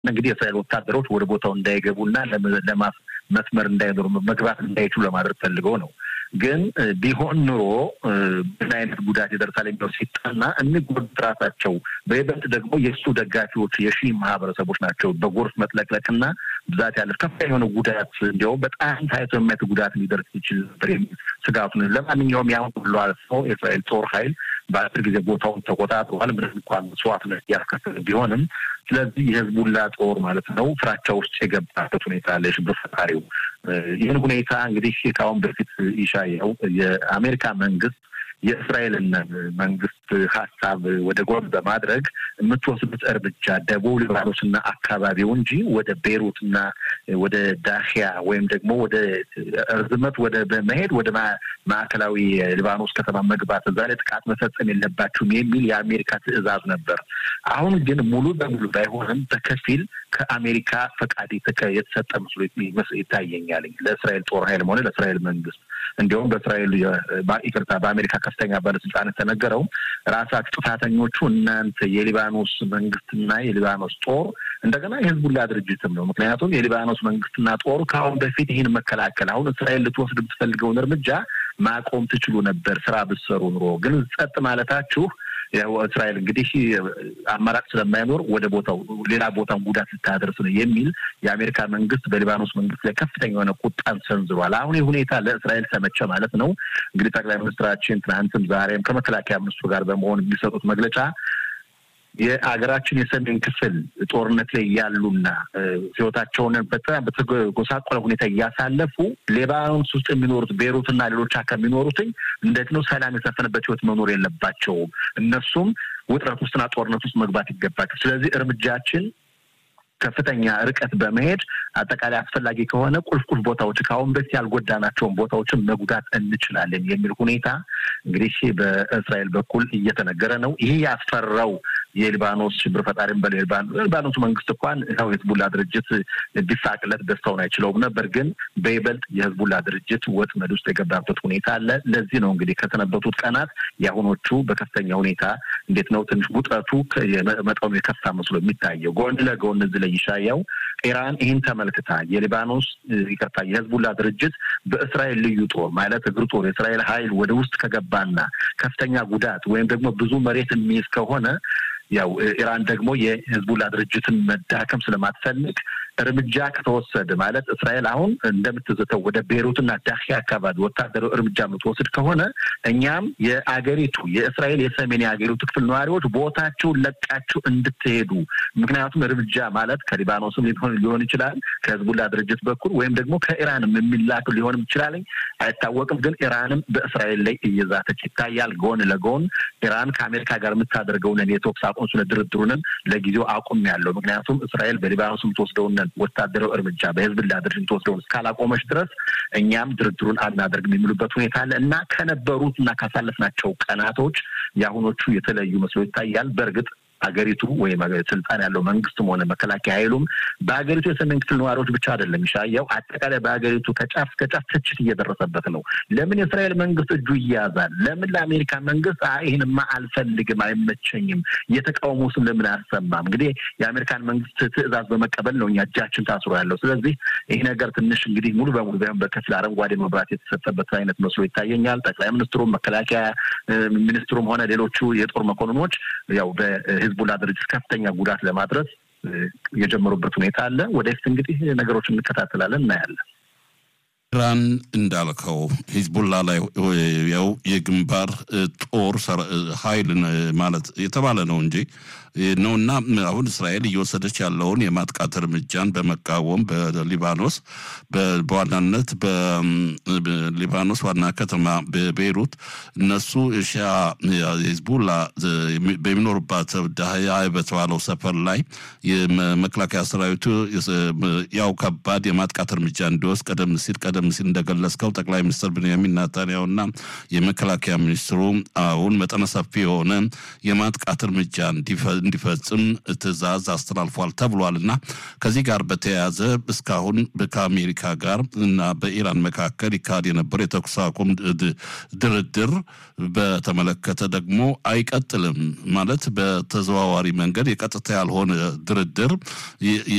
እንግዲህ የእስራኤል ወታደሮች ወደ ቦታው እንዳይገቡና ለማስ መስመር እንዳይኖሩ መግባት እንዳይችሉ ለማድረግ ፈልገው ነው። ግን ቢሆን ኑሮ ምን አይነት ጉዳት ይደርሳል የሚለው ሲጠና የሚጎዱት ራሳቸው በይበልጥ ደግሞ የእሱ ደጋፊዎች የሺ ማህበረሰቦች ናቸው። በጎርፍ መጥለቅለቅና ብዛት ያለ ከፍተኛ የሆነ ጉዳት እንዲያውም በጣም ታይቶ የማየት ጉዳት ሊደርስ ይችል ነበር የሚል ስጋቱ ነው። ለማንኛውም ያን ሁሉ አልፎ የእስራኤል ጦር ኃይል በአጭር ጊዜ ቦታውን ተቆጣጥሯል። ምንም እንኳን መስዋዕትነት እያስከፈለ ቢሆንም ስለዚህ የህዝቡላ ጦር ማለት ነው ፍራቻ ውስጥ የገባበት ሁኔታ አለ። የሽብር ፈጣሪው ይህን ሁኔታ እንግዲህ ከአሁን በፊት ይሻየው የአሜሪካ መንግስት የእስራኤልን መንግስት ሀሳብ ወደ ጎን በማድረግ የምትወስዱት እርምጃ ደቡብ ሊባኖስና አካባቢው እንጂ ወደ ቤሩትና ወደ ዳሽያ ወይም ደግሞ ወደ እርዝመት ወደ በመሄድ ወደ ማዕከላዊ ሊባኖስ ከተማ መግባት እዛ ላይ ጥቃት መፈጸም የለባችሁም የሚል የአሜሪካ ትዕዛዝ ነበር። አሁን ግን ሙሉ በሙሉ ባይሆንም በከፊል ከአሜሪካ ፈቃድ የተሰጠ መስሎ ይታየኛል ለእስራኤል ጦር ኃይልም ሆነ ለእስራኤል መንግስት እንዲሁም በእስራኤል ይቅርታ በአሜሪካ ከፍተኛ ባለስልጣን የተነገረው ራሳችሁ ጥፋተኞቹ እናንተ የሊባኖስ መንግስትና የሊባኖስ ጦር እንደገና የህዝቡላ ድርጅትም ነው። ምክንያቱም የሊባኖስ መንግስትና ጦሩ ከአሁን በፊት ይህን መከላከል አሁን እስራኤል ልትወስድ የምትፈልገውን እርምጃ ማቆም ትችሉ ነበር ስራ ብትሰሩ ኑሮ። ግን ጸጥ ማለታችሁ ያው እስራኤል እንግዲህ አማራጭ ስለማይኖር ወደ ቦታው ሌላ ቦታን ጉዳት ልታደርስ ነው የሚል የአሜሪካ መንግስት በሊባኖስ መንግስት ላይ ከፍተኛ የሆነ ቁጣን ሰንዝሯል። አሁን ይህ ሁኔታ ለእስራኤል ተመቸ ማለት ነው። እንግዲህ ጠቅላይ ሚኒስትራችን ትናንትም ዛሬም ከመከላከያ ሚኒስትሩ ጋር በመሆን የሚሰጡት መግለጫ የሀገራችን የሰሜን ክፍል ጦርነት ላይ ያሉና ህይወታቸውን በጣም በተጎሳቆለ ሁኔታ እያሳለፉ ሌባኖስ ውስጥ የሚኖሩት ቤሩትና ሌሎች አካባቢ የሚኖሩትኝ እንዴት ነው ሰላም የሰፈነበት ህይወት መኖር የለባቸውም። እነሱም ውጥረት ውስጥና ጦርነት ውስጥ መግባት ይገባቸው። ስለዚህ እርምጃችን ከፍተኛ ርቀት በመሄድ አጠቃላይ አስፈላጊ ከሆነ ቁልፍ ቁልፍ ቦታዎች ከአሁን በፊት ያልጎዳናቸውን ቦታዎችን መጉዳት እንችላለን የሚል ሁኔታ እንግዲህ በእስራኤል በኩል እየተነገረ ነው። ይህ ያስፈራው የሊባኖስ ሽብር ፈጣሪም በሊባኖሱ መንግስት እንኳን ው የህዝቡላ ድርጅት ቢሳቅለት ደስታውን አይችለውም ነበር። ግን በይበልጥ የህዝቡላ ድርጅት ወጥመድ ውስጥ የገባበት ሁኔታ አለ። ለዚህ ነው እንግዲህ ከሰነበቱት ቀናት የአሁኖቹ በከፍተኛ ሁኔታ እንዴት ነው ትንሽ ውጥረቱ መጠኑ የከፋ መስሎ የሚታየው ጎን ለጎን እዚህ ላይ ይሻያው ኢራን ይህን ተመልክታ የሊባኖስ ይቅርታ የህዝቡላ ድርጅት በእስራኤል ልዩ ጦር ማለት እግር ጦር የእስራኤል ኃይል ወደ ውስጥ ከገባና ከፍተኛ ጉዳት ወይም ደግሞ ብዙ መሬት የሚይዝ ከሆነ ያው ኢራን ደግሞ የህዝቡላ ድርጅትን መዳከም ስለማትፈልግ እርምጃ ከተወሰደ ማለት እስራኤል አሁን እንደምትዘተው ወደ ቤሩትና ዳኪያ አካባቢ ወታደራዊ እርምጃ የምትወስድ ከሆነ እኛም የአገሪቱ የእስራኤል የሰሜን የአገሪቱ ክፍል ነዋሪዎች ቦታቸውን ለቃችሁ እንድትሄዱ ምክንያቱም እርምጃ ማለት ከሊባኖስም ሊሆን ይችላል ከህዝቡላ ድርጅት በኩል ወይም ደግሞ ከኢራንም የሚላክ ሊሆንም ይችላል አይታወቅም። ግን ኢራንም በእስራኤል ላይ እየዛተች ይታያል። ጎን ለጎን ኢራን ከአሜሪካ ጋር የምታደርገውን የተኩስ አቁም ስለ ድርድሩንም ለጊዜው አቁም ያለው ምክንያቱም እስራኤል በሊባኖስ የምትወስደውን ወታደራዊ እርምጃ በህዝብላ ድርጅት የምትወስደውን እስካላቆመች ድረስ እኛም ድርድሩን አናደርግም የሚሉበት ሁኔታ አለ እና ከነበሩት እና ካሳለፍናቸው ቀናቶች የአሁኖቹ የተለዩ መስሎ ይታያል። በእርግጥ ሀገሪቱ ወይም ስልጣን ያለው መንግስትም ሆነ መከላከያ ኃይሉም በሀገሪቱ የሰሜን ክፍል ነዋሪዎች ብቻ አይደለም ይሻየው፣ አጠቃላይ በሀገሪቱ ከጫፍ እስከ ጫፍ ትችት እየደረሰበት ነው። ለምን የእስራኤል መንግስት እጁ ይያዛል? ለምን ለአሜሪካ መንግስት ይህንማ አልፈልግም፣ አይመቸኝም፣ የተቃውሞ ስም ለምን አያሰማም? እንግዲህ የአሜሪካን መንግስት ትዕዛዝ በመቀበል ነው እኛ እጃችን ታስሮ ያለው። ስለዚህ ይህ ነገር ትንሽ እንግዲህ ሙሉ በሙሉ ቢሆን በከፊል አረንጓዴ መብራት የተሰጠበት አይነት መስሎ ይታየኛል። ጠቅላይ ሚኒስትሩም መከላከያ ሚኒስትሩም ሆነ ሌሎቹ የጦር መኮንኖች ያው ህዝቡላ ድርጅት ከፍተኛ ጉዳት ለማድረስ የጀመሩበት ሁኔታ አለ። ወደፊት እንግዲህ ነገሮች እንከታተላለን፣ እናያለን። ኢራን እንዳልከው ሂዝቡላ ላይ ያው የግንባር ጦር ኃይል ማለት የተባለ ነው እንጂ ነውና አሁን እስራኤል እየወሰደች ያለውን የማጥቃት እርምጃን በመቃወም በሊባኖስ በዋናነት በሊባኖስ ዋና ከተማ በቤይሩት እነሱ ሻ ሂዝቡላ በሚኖሩባት ዳህያ በተባለው ሰፈር ላይ የመከላከያ ሰራዊቱ ያው ከባድ የማጥቃት እርምጃ እንዲወስድ ቀደም ሲል ቀደም ቀደም ሲል እንደገለጽከው ጠቅላይ ሚኒስትር ብንያሚን ናታንያሁና የመከላከያ ሚኒስትሩ አሁን መጠነ ሰፊ የሆነ የማጥቃት እርምጃ እንዲፈጽም ትዕዛዝ አስተላልፏል ተብሏል እና ከዚህ ጋር በተያያዘ እስካሁን ከአሜሪካ ጋር እና በኢራን መካከል ይካሄድ የነበረው የተኩስ አቁም ድርድር በተመለከተ ደግሞ አይቀጥልም ማለት በተዘዋዋሪ መንገድ የቀጥታ ያልሆነ ድርድር